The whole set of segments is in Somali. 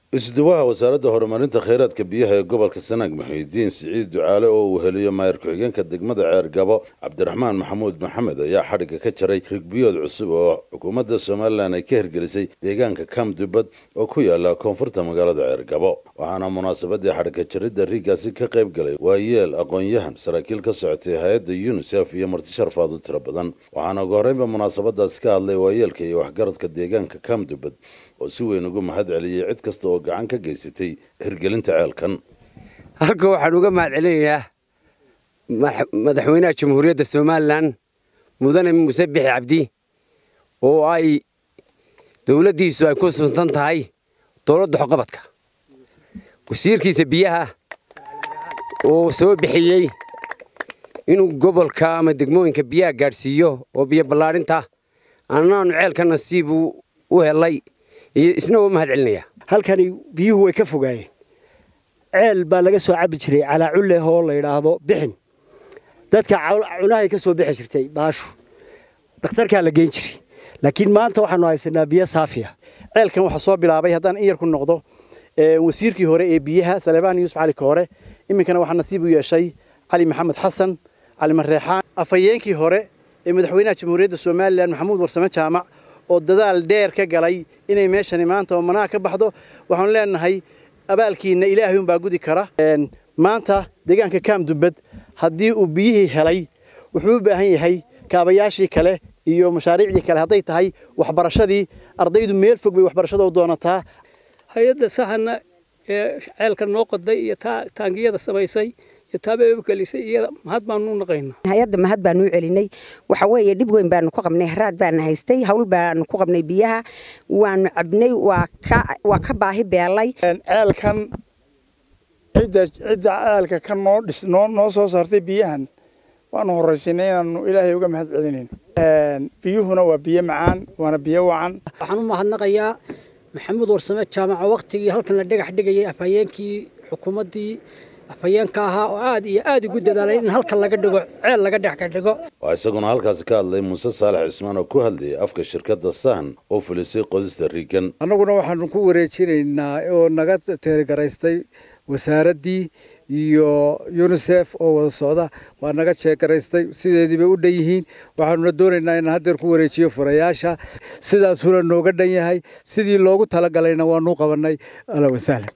isduwaha wasaaradda horumarinta kheyraadka biyaha ee gobolka sanaag muxiidiin siciid ducaale oo uu heliyo maayar ku-xigeenka degmada ceergabo cabdiraxmaan maxamuud maxamed ayaa xadhigga ka jaray rigbiyood cusub oo xukuumadda somalilan ay ka hirgelisay deegaanka kamdubad oo ku yaala koonfurta magaalada ceergabo waxaana munaasabadii xadhigga jaridda riiggaasi ka qayb galay waayeel aqoon-yahan saraakiil ka socotay hay-adda yunisef iyo martisharfaad u tiro badan waxaana ugu horreynba munaasabadaasi ka hadlay waayeelka iyo waxgaradka deegaanka kamdubad oo si weyn ugu mahad celiyey cid kasta oo gacan ka geysatay hirgelinta ceelkan halka waxaan uga mahad celinayaa madaxweynaha jamhuuriyadda somalilan mudane muuse bixi cabdi oo ay dowladdiisu ay ku suntan tahay dowladda xoqabadka wasiirkiisa biyaha oo soo bixiyey inuu gobolka ama degmooyinka biyaha gaadhsiiyo oo biyo ballaadhinta annaanu ceelka nasiib u helay iyo isna oo mahad celinaya halkani biyuhu way ka fogaayeen ceel baa laga soo cabbi jiray calaaculleh oo la yidhaahdo bixin dadka cunahay ka soo bixi jirtay baashu dhakhtarkaa la geyn jiray laakiin maanta waxaanu haysanaa biyo saafiya ceelkan waxaa soo bilaabay haddaan in yar ku noqdo wasiirkii hore ee biyaha salebaan yuusuf cali koore iminkana waxaa nasiib u yeeshay cali maxamed xasan cali mareexaan afhayeenkii hore ee madaxweynaha jamhuuriyadda somalilan maxamuud warsame jaamac oo dadaal dheer ka galay inay meeshani maanta oo manaha ka baxdo waxaanu leenahay abaalkiina ilaahay unbaa gudi kara maanta deegaanka kaamdubad haddii uu biyihii helay wuxuu u baahan yahay kaabayaashii kale iyo mashaariicdii kale hadday tahay waxbarashadii ardaydu meel fog bay waxbarashada u doonataa hay-adda sahana ee ceelka noo qoday iyo taangiyada samaysay iyo taabeegelisay iyada mahad baanu naqaynaa hay-adda mahad baanu u celinay waxa weeye dhib weyn baanu ku qabnay haraad baana haystay hawl baanu ku qabnay biyaha waanu cabnay waa ka waa ka baahi beelay ceelkan cidda cidda ceelka ka noo dhis noo noo soo saartay biyahan waanu horraysinay inaanu ilaahay uga mahad celinayn biyuhuna waa biyo macaan waana biyo wacan waxaan u mahadnaqayaa maxamuud warsame jaamaco waktigii halkan la dhagax dhigayay afhayeenkii xukuumaddii afhayeenka ahaa oo aad iyo aad ugu dadaalay in halkan laga dhigo ceel laga dhex ka dhigo waa isaguna halkaasi ka hadlay muuse saalax cismaan oo ku hadlayay afka shirkadda sahan oo fulisay qodista riigan annaguna waxaanu ku wareejinaynaa oo naga teergaraystay wasaaraddii iyo yunisef oo wada socda waa naga jeegaraystay sideedii bay u dhan yihiin waxaanuna doonaynaa inaan haddeer ku wareejiyo furayaasha sidaasuna nooga dhan yahay sidii loogu talagalayna waanu qabannay ala wasahlan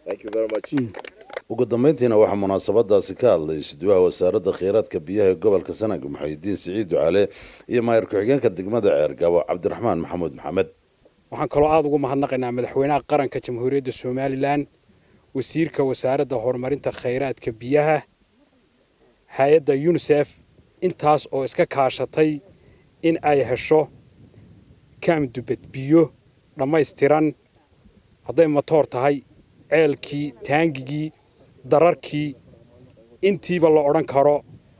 ugu dambayntiina waxaa munaasabadaasi ka hadlay isduwaha wasaaradda kheyraadka biyaha ee gobolka sanaag muxayidiin siciid ducaale iyo maayar ku-xigeenka degmada ceergabo cabdiraxmaan maxamuud maxamed waxaan kaloo aada ugu mahadnaqaynaa madaxweynaha qaranka jamhuuriyadda somalilan wasiirka wasaaradda horumarinta khayraadka biyaha hay-adda yunisef intaas oo iska kaashatay in ay hesho kaamdubad biyo dhammaystiran hadday matoor tahay ceelkii taangigii dararkii intiiba la odhan karo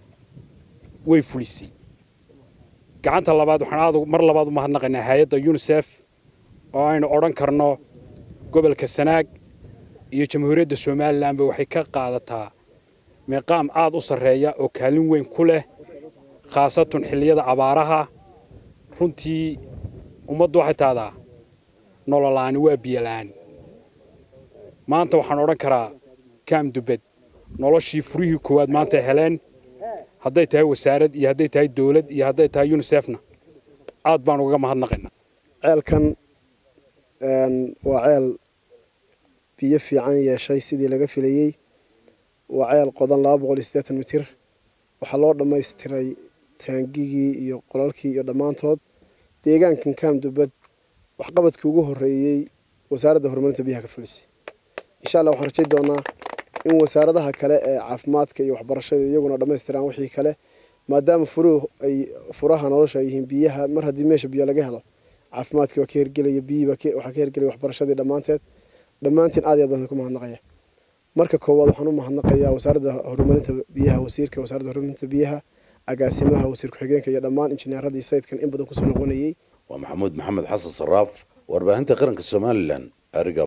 way fulisay gacanta labaad waxaan aad mar labaad u mahadnaqaynaa hay-adda yunisef oo aynu odhan karno gobolka sanaag iyo jamhuuriyadda somalilanba waxay ka qaadataa meeqaam aad u sarreeya oo kaalin weyn ku leh khaasatun xilliyada abaaraha runtii ummaddu waxay tahdaa nololaani waa biyola'aan maanta waxaan odhan karaa kaamdubed noloshii furihii koowaad maanta heleen hadday tahay wasaarad iyo hadday tahay dawlad iyo hadday tahay yunisefna aad baan ugaga mahadnaqaynaa ceelkan waa ceel biyo fiican yeeshay sidii laga filayey waa ceel qodan laba boqol iyo siddeetan mitir waxaa loo dhammaystiray taangigii iyo qolalkii iyo dhammaantood deegaankan kaamdubad waxqabadkii ugu horreeyey wasaaradda horumarinta biyaha ka fulisay insha allah waxaan rajay doonaa in wasaaradaha kale ee caafimaadka iyo waxbarashada iyaguna dhammaystiraan wixii kale maadaama furuhu ay furaha nolosha ay yihiin biyaha mar haddii meesha biyo laga helo caafimaadkii waa ka hergelaya biyihii waxaa ka hergelaya waxbarashadii dhammaanteed dhammaantiin aad iyo aad baan ku mahadnaqaya marka koowaad waxaan u mahadnaqayaa wasaaradda horumarinta biyaha wasiirka wasaaradda horumarinta biyaha agaasimaha wasiir ku-xigeenka iyo dhammaan injineeradii sayidkan in badan kusoo noqonayey waa maxamuud maxamed xasan saraaf warbaahinta qaranka somalilan ariga